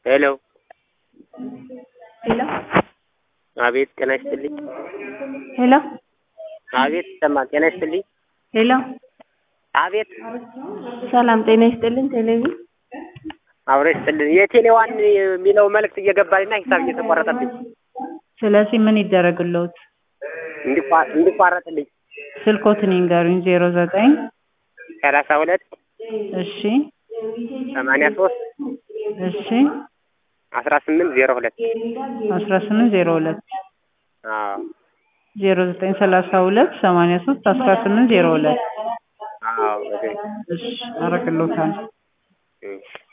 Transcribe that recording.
ሄሎ ሄሎ አቤት ጤና ይስጥልኝ ሄሎ አቤት ይሰማል ጤና ይስጥልኝ ሄሎ አቤት ሰላም ጤና ይስጥልን ቴሌቪዥን አብሮ ይስጥልን የቴሌዋን የሚለው መልእክት እየገባልኝና ሂሳብ እየተቋረጠብኝ ስለዚህ ምን ይደረግልዎት? እንዲቋ- እንዲቋረጥልኝ ስልኮትን ይንገሩኝ። ዜሮ ዘጠኝ ሰላሳ ሁለት እሺ ሰማንያ ሶስት እሺ አስራ ስምንት ዜሮ ሁለት አስራ ስምንት ዜሮ ሁለት አዎ ዜሮ ዘጠኝ ሰላሳ ሁለት ሰማንያ ሶስት አስራ ስምንት ዜሮ ሁለት አዎ በትክክል እሺ አረግልዎታል። እሺ